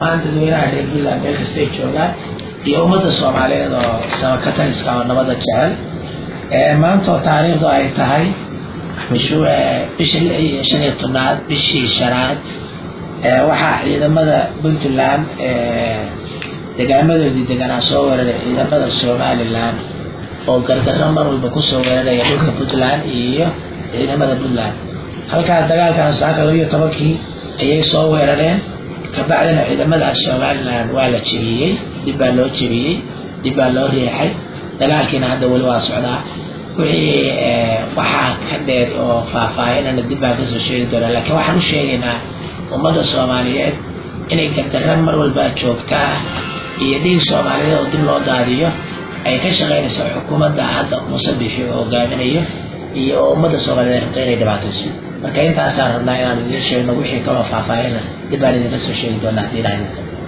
maanta dadweynaha reer puntland meel kastay joogaan iyo ummadda soomaaliyeed oo samakataliska oo nabadda jecel maanta oo taariikhdu ay tahay bisha shan iyo tobnaad bishii shanaad waxaa ciidamada puntland degaamadoodii deganaa soo weeraray ciidamada somalilan oo gardarro mar walba kusoo weeraraya dhulka puntland iyo ciidamada puntland halkaas dagaalkan saaka labiyo tobankii ayay soo weerareen kabacdina ciidamadaas somalilan waa la jebiyey dib baa loo jebiyey dib baa loo riixay dagaalkiina hadda weli waa socdaa wixii waxaa ka dheer oo faahfaahinana dib baan kasoo sheegi doonaa laakiin waxaan u sheegaynaa ummadda soomaaliyeed inay gardarra mar walbaa joogtaa iyo dhiig soomaaliyeed oo dib loo daadiyo ay ka shaqaynayso xukuumadda hadda muuse bixi oo hogaaminayo iyo oo ummadda soomaaliyeed rabto inay dhibaatayso marka intaasaan rabnaa inaan idiin sheegno wixii kaloo faahfaahina dib baan idinka soo sheegi doonaa haddii ilahay